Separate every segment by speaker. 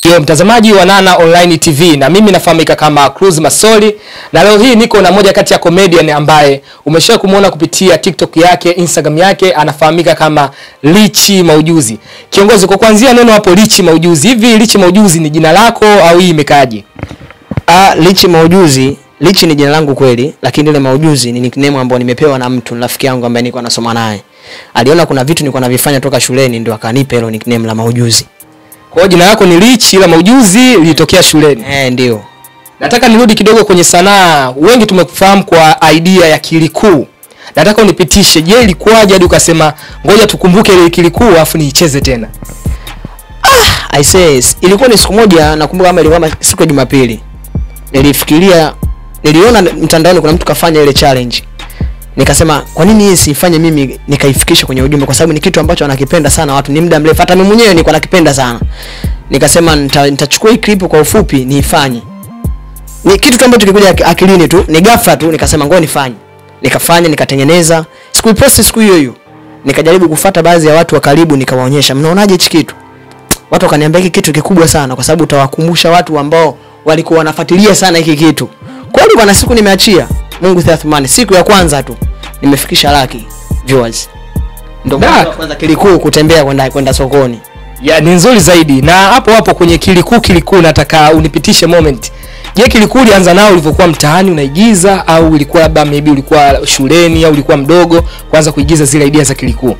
Speaker 1: Yo mtazamaji wa Nana Online TV na mimi nafahamika kama Cruz Masoli na leo hii niko na moja kati ya comedian ambaye umeshawahi kumuona kupitia TikTok yake, Instagram yake, anafahamika kama Lichi Maujuzi. Kiongozi, kwa kuanzia neno hapo Lichi Maujuzi, hivi Lichi Maujuzi ni jina lako au hii imekaaje?
Speaker 2: Ah, Lichi Maujuzi, Lichi ni jina langu kweli, lakini ile Maujuzi ni nickname ambayo nimepewa na mtu, rafiki yangu ambaye niko nasoma naye. Aliona kuna vitu nilikuwa navifanya toka shuleni ndio akanipa hilo nickname la Maujuzi.
Speaker 1: Kwa hiyo jina lako ni Lichi ila Maujuzi lilitokea shuleni.
Speaker 2: Eh, ndio.
Speaker 1: Nataka nirudi kidogo kwenye sanaa. Wengi tumekufahamu kwa idea ya kilikuu. Nataka unipitishe, je, ilikuwaje hadi ukasema ngoja tukumbuke ile kilikuu afu niicheze tena?
Speaker 2: I says, ilikuwa ni siku moja nakumbuka kama ilikuwa kama siku ya Jumapili. Nilifikiria niliona mtandaoni kuna mtu kafanya ile challenge. Nikasema kwa nini hii sifanye mimi nikaifikisha kwenye ujumbe kwa sababu ni kitu ambacho wanakipenda sana watu ni muda mrefu hata mimi mwenyewe nilikuwa nakipenda sana. Nikasema nita- nitachukua hii clip kwa ufupi niifanye. Ni kitu tu ambacho kilikuja ak- akilini tu, ni ghafla tu nikasema ngoja nifanye. Nikafanya, nikatengeneza. Sikuiposti siku hiyo hiyo. Nikajaribu kufuata baadhi ya watu wa karibu nikawaonyesha, mnaonaje hichi kitu? watu wakaniambia hiki kitu kikubwa sana kwa sababu utawakumbusha watu ambao walikuwa wanafuatilia sana hiki kitu. Kweli bwana, siku nimeachia Mungu Thathmani, siku ya kwanza tu nimefikisha laki viewers. Ndio
Speaker 1: Da.
Speaker 2: mwanzo wa kwanza kilikuu kutembea kwenda kwenda sokoni.
Speaker 1: Ya, ni nzuri zaidi. Na hapo hapo kwenye kilikuu kilikuu nataka unipitishe moment. Je, kilikuu ulianza nao ulivyokuwa mtaani unaigiza au ilikuwa labda maybe ulikuwa shuleni au ulikuwa mdogo kwanza kuigiza zile idea za kilikuu?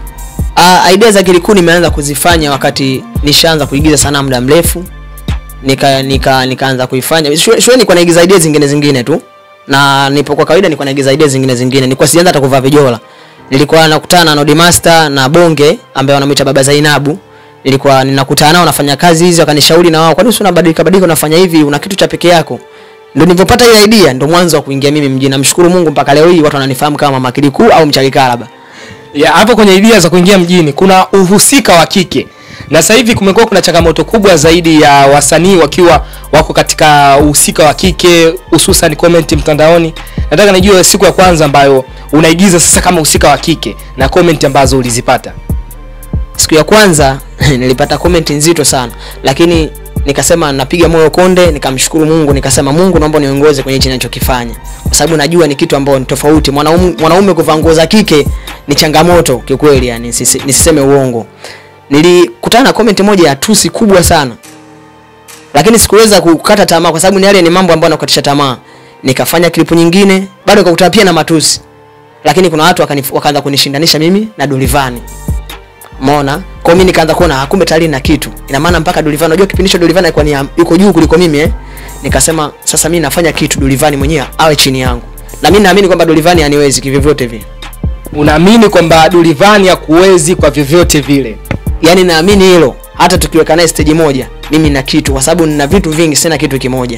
Speaker 2: Uh, idea za kilikuu nimeanza kuzifanya wakati nishaanza kuigiza sana muda mrefu. Nika nika nikaanza kuifanya. Shule shule nilikuwa naigiza idea zingine zingine tu. Na nipo kwa kawaida nilikuwa naigiza idea zingine zingine. Nilikuwa sijaanza hata kuvaa vijola. Nilikuwa nakutana na Nodi Master na Bonge ambaye wanamuita Baba Zainabu. Nilikuwa ninakutana nao nafanya kazi hizi wakanishauri na wao, kwa nini unabadilika badilika unafanya hivi, una kitu cha peke yako. Ndio nilipopata ile idea, ndio mwanzo wa kuingia mimi mjini. Namshukuru Mungu mpaka leo hii watu wananifahamu kama Mama Kilikuu au Mchaki Kalaba.
Speaker 1: Ya, hapo kwenye idea za kuingia mjini kuna uhusika wa kike na sasa hivi kumekuwa kuna changamoto kubwa zaidi ya wasanii wakiwa wako katika uhusika wa kike hususan comment mtandaoni nataka nijue siku ya kwanza ambayo unaigiza sasa kama uhusika wa kike na comment ambazo ulizipata
Speaker 2: siku ya kwanza nilipata comment nzito sana lakini nikasema napiga moyo konde nikamshukuru mungu nikasema mungu naomba niongoze kwenye hichi ninachokifanya kwa sababu najua ni kitu ambao ni tofauti mwanaume mwanaume kuvaa nguo za kike ni changamoto kiukweli yani nisise- nisiseme uongo nilikutana na comment moja ya tusi kubwa sana lakini sikuweza kukata tamaa kwa sababu ni yale ni mambo ambayo nakukatisha tamaa nikafanya klipu nyingine bado nikakutana pia na matusi lakini kuna watu wakanif- wakaanza kunishindanisha mimi na Dolivani Umeona? Kwa hiyo mimi nikaanza kuona ah, kumbe tayari na kitu. Ina maana mpaka Dolivani unajua kipindi hicho Dolivani alikuwa ni ya- yuko juu kuliko mimi eh. Nikasema sasa mimi nafanya kitu Dolivani mwenyewe awe chini yangu. Na mimi naamini kwamba Dolivani haniwezi kivyovyote vile.
Speaker 1: unaamini kwamba Dulivani hakuwezi kwa vyovyote vile
Speaker 2: Yaani naamini hilo. Hata tukiweka naye stage moja, mimi na kitu kwa sababu nina vitu vingi sina kitu kimoja.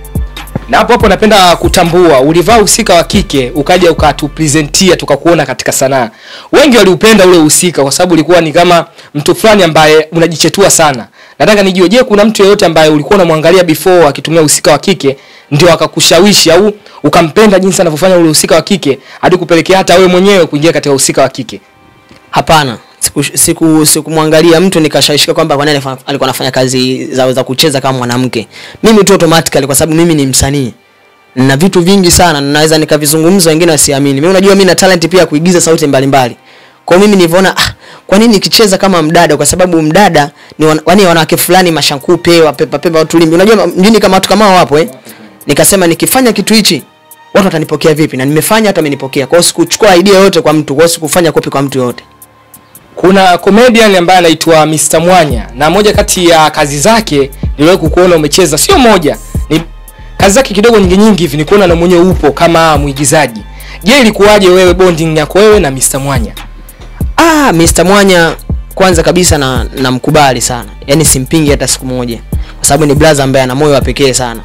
Speaker 1: na hapo hapo napenda kutambua ulivaa uhusika wa kike ukaja ukatupresentia tukakuona katika sanaa wengi waliupenda ule uhusika kwa sababu ulikuwa ni kama mtu fulani ambaye unajichetua sana nataka nijue je kuna mtu yeyote ambaye ulikuwa unamwangalia before akitumia uhusika wa kike ndio akakushawishi au ukampenda jinsi anavyofanya ule uhusika wa kike hadi kupelekea hata wewe mwenyewe kuingia katika uhusika wa kike
Speaker 2: Hapana. Siku siku sikumwangalia mtu nikashawishika kwamba kwa nini alifa- alikuwa anafanya kazi za, za kucheza kama mwanamke. Mimi tu automatically kwa sababu mimi ni msanii. Nina vitu vingi sana na naweza nikavizungumza wengine wasiamini. Mimi unajua mimi na talent pia ya kuigiza sauti mbalimbali. Kwa hiyo mimi nilivyoona ah, kwa nini nikicheza kama mdada kwa sababu mdada ni wan, wani wanawake fulani mashankupe wapepa pepa watulimbi. Unajua mjini kama watu kama hao wapo eh. Nikasema nikifanya kitu hichi watu watanipokea vipi na nimefanya watu wamenipokea. Kwa hiyo sikuchukua idea yote kwa mtu, kwa hiyo sikufanya copy kwa mtu yote.
Speaker 1: kuna comedian ambaye anaitwa Mr Mwanya na moja kati ya kazi zake niliwahi kukuona umecheza sio moja ni kazi zake kidogo nyingi nyingi hivi nikuona na mwenyewe upo kama mwigizaji je ilikuwaje wewe bonding yako wewe na Mr Mwanya
Speaker 2: Ah, Mr. Mwanya kwanza kabisa na namkubali sana. Yaani simpingi hata siku moja. Kwa sababu ni brother ambaye ana moyo wa pekee sana.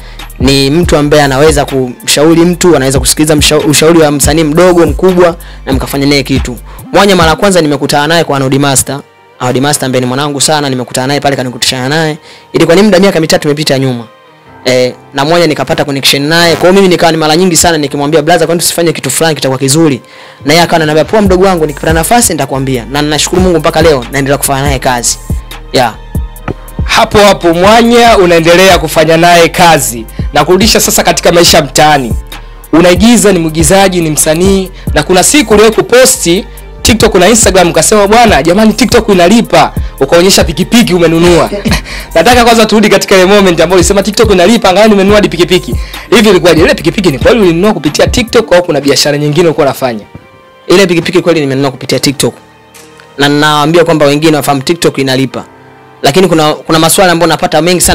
Speaker 2: Ni mtu ambaye anaweza kumshauri mtu, anaweza kusikiliza msha- ushauri wa msanii mdogo, mkubwa na mkafanya naye kitu. Mwanya mara ya kwanza nimekutana naye kwa Nodi Master. Nodi Master ambaye ni mwanangu sana, nimekutana naye pale kanikutishana naye. Ilikuwa ni muda miaka mitatu imepita nyuma. Eh, na moja nikapata connection naye. Kwa hiyo mimi nikawa ni mara nyingi sana nikimwambia brother, kwani tusifanye kitu fulani kitakuwa kizuri. Na yeye akawa ananiambia poa, mdogo wangu, nikipata nafasi nitakwambia. Na ninashukuru Mungu mpaka leo naendelea kufanya naye kazi. Yeah.
Speaker 1: hapo hapo mwanya unaendelea kufanya naye kazi na kurudisha sasa katika maisha ya mtaani unaigiza ni mwigizaji ni msanii na kuna siku uliwahi kuposti tiktok na instagram ukasema bwana jamani tiktok inalipa ukaonyesha pikipiki umenunua nataka kwanza turudi katika ile moment ambayo ulisema tiktok inalipa angalau nimenunua hadi pikipiki hivi ilikuwaje ile pikipiki ni kweli ulinunua kupitia tiktok au kuna biashara nyingine ulikuwa unafanya
Speaker 2: ile pikipiki kweli nimenunua kupitia tiktok na nawaambia kwamba wengine wafahamu tiktok inalipa lakini kuna kuna maswali ambayo napata mengi sana